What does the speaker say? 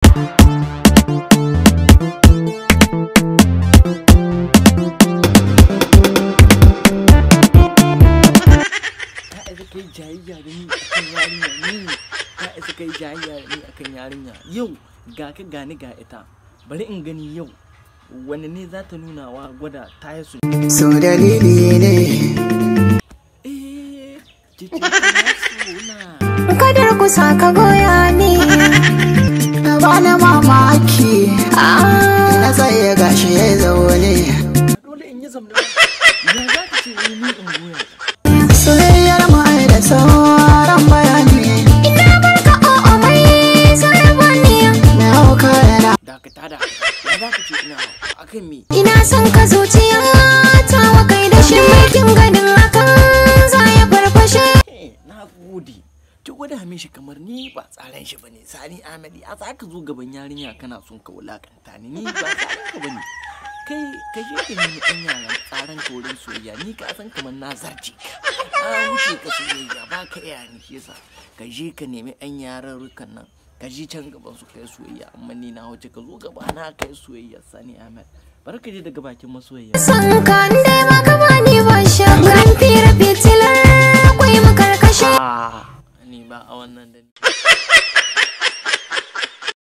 ta isa kai jayayya da ni akan yarinya ni ta isa kai jayayya da ni akan yarinya yau ga ka gani ga ita bari in gani yau wani ne za ta nuna wa gwada ta yi su so dalili ne eh cikin na suna kadar kusa ka goya ni bana mamaki na tsaye gashi ya zaune dole in yi zamna ya za ka ce ni in goya soyayyar mu ai da sauran bayani ina barka o'o mai sarabani na hau kayana dakata da ya za ka ce ina akan me ina son ka zuciya ta wa kai da shi kin ganin hakan za ya farfashe Eh, na gode ki gwada mishi kamar ni ba tsaran shi bane sani amadi a za ka zo gaban yarinya kana son ka wulakanta ni ni ba tsaran ka bane kai ka je ka nemi ɗan yaran tsaran ka wurin soyayya ni ka san kamar na zarce ka na wuce ka soyayya ba ka iya ni shi yasa ka je ka nemi ɗan yaran rukan nan ka je can gaban su kai soyayya amma ni na wuce ka zo gaba na kai soyayya sani ahmed bari ka je daga bakin masoyayya san ka dai maka bani ba shakkan fira fitilar akwai makarkashe Ah, ni ba a wannan da ni.